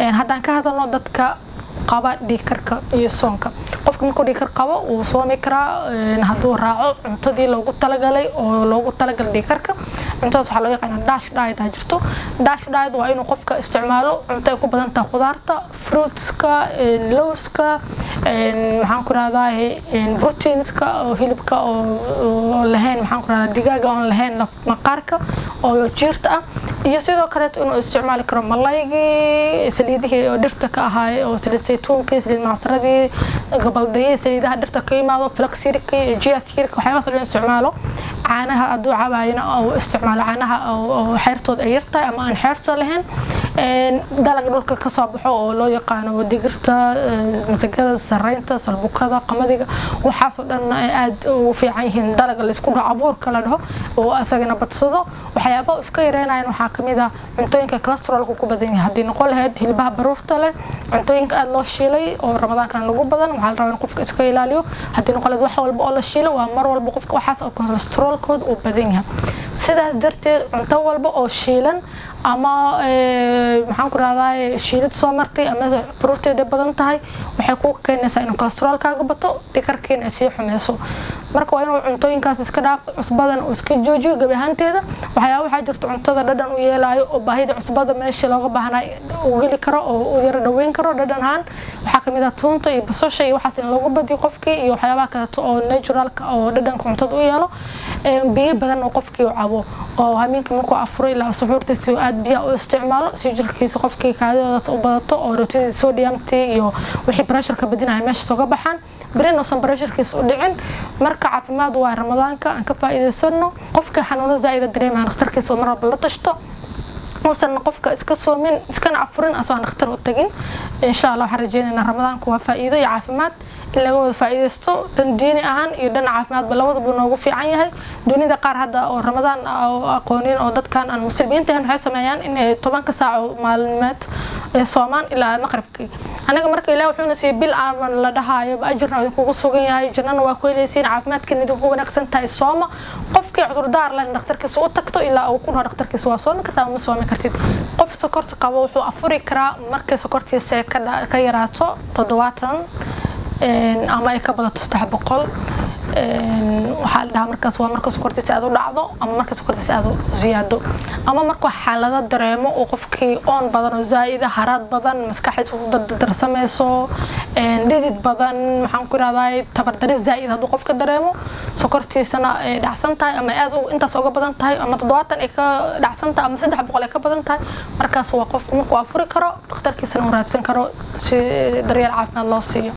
haddaan ka hadalno dadka qaba dhiigkarka iyo soonka qofka markuu dhiigkar qabo wuu soomi karaa hadduu raaco cuntadii loogu talagalay oo loogu talagalay dhiigkarka cuntadaas waxaa loo yaqaana dash diet aa jirto dash diet waa inuu qofka isticmaalo cunto ay ku badan tahay khudaarta fruitska lowska maxaan ku rahdaa proteinska oo hilibka oo lahayn maxaan ku rahdaa digaaga oon lahayn maqaarka oo jiirta ah iyo sidoo kaleeto inuu isticmaali karo malaygii saliidihii oo dhirta ka ahaay oo saliid saytuunkii saliid macsaradii gabaldayii saliidaha dhirta ka yimaado flaxirkii jiaskirka waxyaabahaas dhan isticmaalo caanaha hadduu cabaayana oo isticmaalo caanaha oo xeertooda ay yartahay ama aan xeerta lahayn dalag dhulka kasoo baxo oo loo yaqaano digirta masagada sareynta salbukada qamadiga waxaasoo dhan aad ugu fiican yihiin dalaga laysku dhaho abuurka la dhaho oo asagana badsado waxyaabaha iska yareynayan waxaa kamid ah cuntooyinka calestrolka ku badan yahay haddii noqon lahayd hilbaha baruurta leh cuntooyinka aada loo shiilay oo ramadaankana lagu badan waxaa la rabaa in qofka iska ilaaliyo haddii noqon lahayd wax walba oo la shiilo waa mar walba qofka waxaas oo calestrolkooda uu badan yahay sidaas darteed cunto walba oo shiilan ama maxaan ku rahdaa shiilid soo martay ama baruurteeda badan tahay waxay ku keenaysaa inuu calestrolkaaga bato dhikarkiina ay sii xumeyso marka waa inuu cuntooyinkaas iska dhaaf cusbadan uu iska joojiyo gabi ahaanteeda waxyaaba waxaa jirta cuntada dhadhan u yeelaayo oo baahida cusbada meesha looga baahnaa uu geli karo oo u yara dhaweyn karo dhadhan ahaan waxaa kamid ah tuunta iyo basasha iyo waxaas in loogu badiyo qofkii iyo waxyaabaha kaleeto oo naturalka oo dhadhanka cuntada u yeelo biyo badan oo qofkii u cabo oo hameenkii markuu afuro ilaa suxuurtiisa oo aad biyaha u isticmaalo si jirkiisa qofkii kaadidoodaas u badato oo rootidii sodiumtii iyo wixii pressureka badinaya meeshaas uga baxaan berin uusan pressurkiisa u dhicin marka caafimaad waa ramadaanka aan ka faa'iidaysano qofka xanuuno zaa'ida dareemaya dhakhtarkiisa oo mar walba la tashto uusan qofka iska soomin iskana afurin asoo aan dhakhtar u tagin insha allah waxaan rajeynaynaa ramadaanku waa faa'iido iyo caafimaad in laga wada faa'iidaysto dhan diini ahaan iyo dhan caafimaadba labadaba noogu fiican yahay dunida qaar hadda oo ramadaan aqoonin oo dadkan aan muslimiinta ahayn waxay sameeyaan in ay tobanka saaco maalmeed soomaan ilaa maqribkii anaga marka ilaah wuxuuna siiyey bil aaman la dhahaayo ajirna idinkugu sugan yahay jannana waa ku helaysiin caafimaadkan idinku wanaagsan tahay sooma qofkii cudurdaar leh dhakhtarkiisa u tagto ilaa uu ku dhaho dhakhtarkiisa waa soomi kartaa ma soomi kartid qof sokorta qabo wuxuu afuri karaa markay sokortiisa ka yaraato toddobaatan ama ay ka badato saddex boqol waxaa la dhahaa markaas waa marka sokortiisa aad u dhacdo ama marka sokortiisa aad u ziyaado ama markuu xaalado dareemo uu qofkii oon badan oo zaa'ida haraad badan maskaxdiisa ku dardarsamayso dhidid badan maxaan ku irahdaa tabardari zaa'id hadduu qofka dareemo sokortiisana ay dhacsan tahay ama aad intaas uga badan tahay ama toddobaatan ay ka dhacsan tahay ama saddex boqol ay ka badan tahay markaas waa qofku markuu afuri karo dhakhtarkiisana uu raadsan karo si daryeel caafimaad loo siiyo